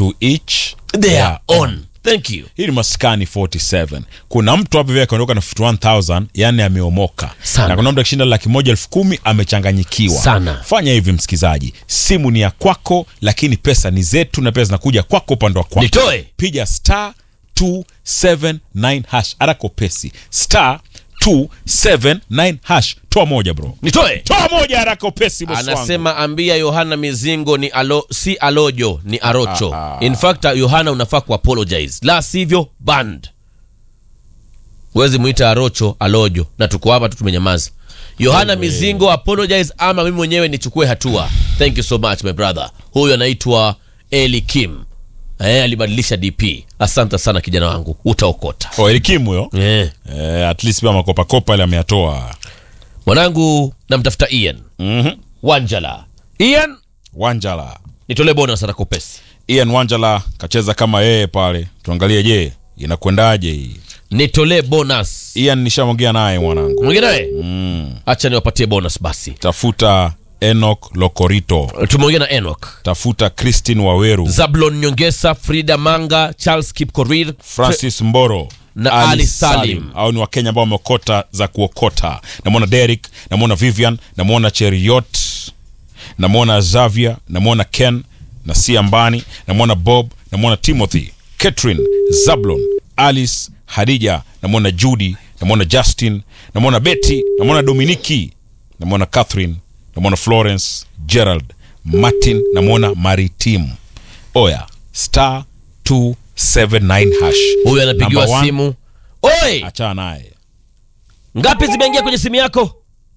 to each their own thank you hii ni maskani 47 kuna mtu hapo vile akaondoka na 51000 yani ameomoka Sana. na kuna mtu akishinda laki moja elfu kumi amechanganyikiwa Sana. fanya hivi msikizaji simu ni ya kwako lakini pesa ni zetu na pesa zinakuja kwako upande wa kwako nitoe piga star 279 hash arako pesi star 279 hash toa moja bro nitoe toa moja haraka upesi bosi wangu. anasema ambia yohana mizingo ni alo, si alojo ni arocho Ah, ah. in fact yohana unafaa kuapologize la sivyo band huwezi mwita arocho alojo na tuko hapa tu tumenyamaza yohana mizingo apologize ama mimi mwenyewe nichukue hatua thank you so much my brother huyu anaitwa eli kim eh, alibadilisha dp asante sana kijana wangu utaokota oh, elikimu huyo eh. eh, at least pia makopakopa ile ameyatoa mwanangu namtafuta ian mm-hmm. wanjala ian wanjala nitolee bonus atakopesi ian wanjala kacheza kama yeye pale tuangalie je inakwendaje hii nitolee bonus ian nishamwongea naye mwanangu mwingine naye mm. hacha niwapatie bonus basi tafuta enok lokorito tumeongea na enok tafuta christine waweru zablon nyongesa frida manga charles kipkorir francis mboro Na Ali Salim. au ni wakenya ambao wameokota za kuokota namwona derik namwona vivian namwona cheriot namwona zavia namwona ken na siambani namwona bob namwona timothy catherine zablon alice hadija namwona judy namwona justin namwona betty namwona dominiki namwona catherine namwona florence gerald martin namwona maritim oya star 279 hash huyu anapigiwa Number one, simu oi achana naye ngapi zimeingia kwenye simu yako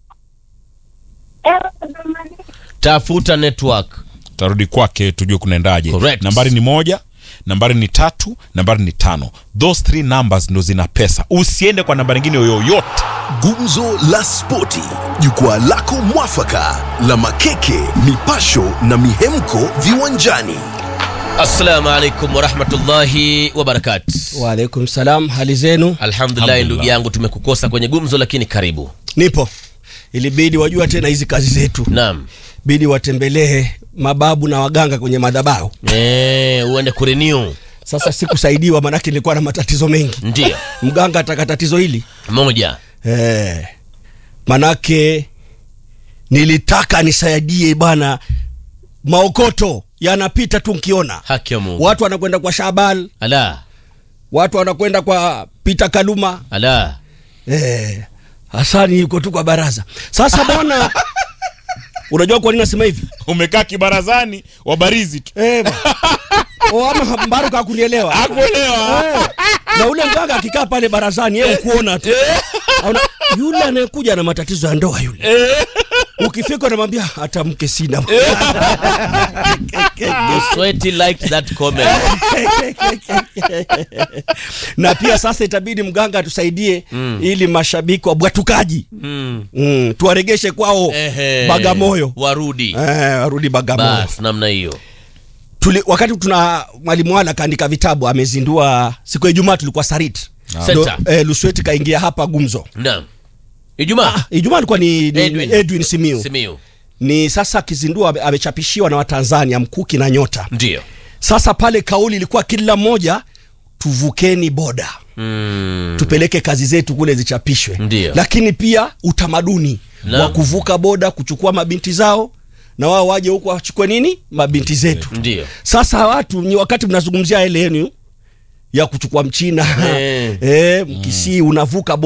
tafuta network tarudi kwake tujue kunaendaje Correct. nambari ni moja nambari ni tatu nambari ni tano those three numbers ndo zina pesa usiende kwa namba nyingine yoyote Gumzo la Spoti, jukwaa lako mwafaka la makeke, mipasho na mihemko viwanjani. assalamu alaikum warahmatullahi wabarakatu Waalaikum salam, hali zenu? alhamdulillahi ndugu yangu tumekukosa kwenye gumzo lakini karibu Nipo. Ilibidi wajua tena hizi kazi zetu, naam bidi watembelee mababu na waganga kwenye madhabahu. Eh, uende kurenew Sasa sikusaidiwa, manake nilikuwa na matatizo mengi. ndio Mganga ataka tatizo hili moja eh, manake nilitaka nisaidie bwana, maokoto yanapita tu nkiona haki ya mungu watu wanakwenda kwa Shabal, ala watu wanakwenda kwa Peter Kaluma ala Eh, Hasani yuko tu kwa baraza. Sasa bwana, unajua kwa nini nasema hivi? umekaa kibarazani wabarizi tu Eh, bwana. O, ama Mbaruka hakunielewa. akuelewa Eh, na ule mganga akikaa pale barazani yeye kuona tu. Auna, yule anayekuja na matatizo ya ndoa yule. Ukifika unamwambia hata mke sina. Sweaty liked that comment na pia sasa itabidi mganga atusaidie ili mashabiki wabwatukaji mm. mm, tuwaregeshe kwao Ehe. Bagamoyo. warudi Eh, warudi Bagamoyo. bas namna hiyo Tuli, wakati tuna mwalimu wala kaandika vitabu amezindua siku ya Ijumaa tulikuwa Sarit Center. Ndo, eh, Lusweti kaingia hapa gumzo naam ijumaa Ijumaa alikuwa ni, ni Edwin. Edwin, Edwin Simiu simiu ni sasa akizindua ame- amechapishiwa na Watanzania mkuki na nyota ndio sasa pale kauli ilikuwa kila mmoja tuvukeni boda mm. tupeleke kazi zetu kule zichapishwe Ndio. lakini pia utamaduni Naam. wa kuvuka boda kuchukua mabinti zao na wao waje huku wachukue nini mabinti zetu ndio sasa watu ni wakati mnazungumzia ile yenu ya kuchukua mchina Eh. eh, mkisii unavuka